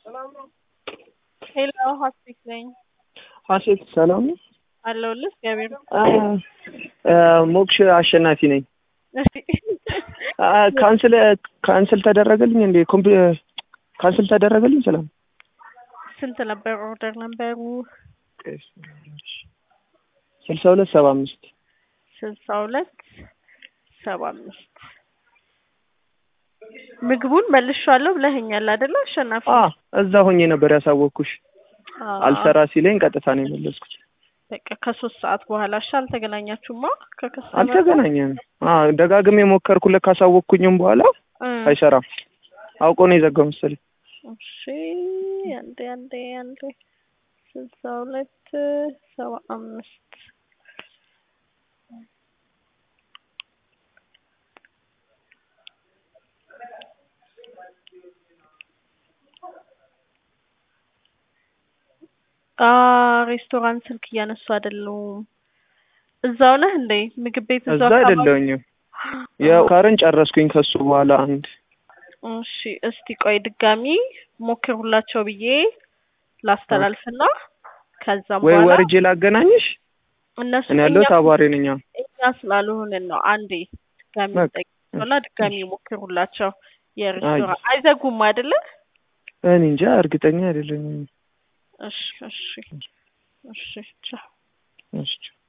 ሄሎ ሀሴት ነኝ ሀሴት ሰላም ነው? አለሁልህ። እግዚአብሔር ሞክሽ አሸናፊ ነኝ። እሺ ካንስል ካንስል ተደረገልኝ እንዴ? ኮምፒ ካንስል ተደረገልኝ። ሰላም ስንት ነበር ኦርደር ነበሩ? ስልሳ ሁለት ሰባ አምስት ስልሳ ሁለት ሰባ አምስት ምግቡን መልሻለሁ ብለኸኛል አይደለ? አሸናፊ አ እዛ ሆኜ ነበር ያሳወቅኩሽ። አዎ። አልሰራ ሲለኝ ቀጥታ ነው የመለስኩት። በቃ ከሶስት ሰዓት በኋላ እሺ። አልተገናኛችሁማ ከከሰመ አልተገናኘንም። አ ደጋግሜ የሞከርኩለት ካሳወቅኩኝም በኋላ አይሰራም። አውቆ ነው የዘጋው መሰለኝ። እሺ አንዴ አንዴ አንዴ ስልሳ ሁለት ሰባ አምስት አ ሬስቶራንት ስልክ እያነሱ አይደሉም። እዛው ነህ እንዴ? ምግብ ቤት እዛ እዛው አካባቢ? አይደለሁኝም። ያው ካርን ጨረስኩኝ ከሱ በኋላ አንድ እሺ እስቲ ቆይ ድጋሚ ሞክሩላቸው ብዬ ላስተላልፍና ከዛም ወይ በኋላ ወርጄ ላገናኝሽ። እነሱ እኔ ያለሁት እኛ- አቧሬ ነኝ። አዎ። እኛ ስላልሆንን ነው። አንዴ ድጋሚ በቃ። ጠይቅና ድጋሚ ሞክሩላቸው። አይ። የሬስቶራንት አይዘጉም አይደለ? እኔ እንጃ እርግጠኛ አይደለኝም። እሺ እሺ እሺ ቻው። እሺ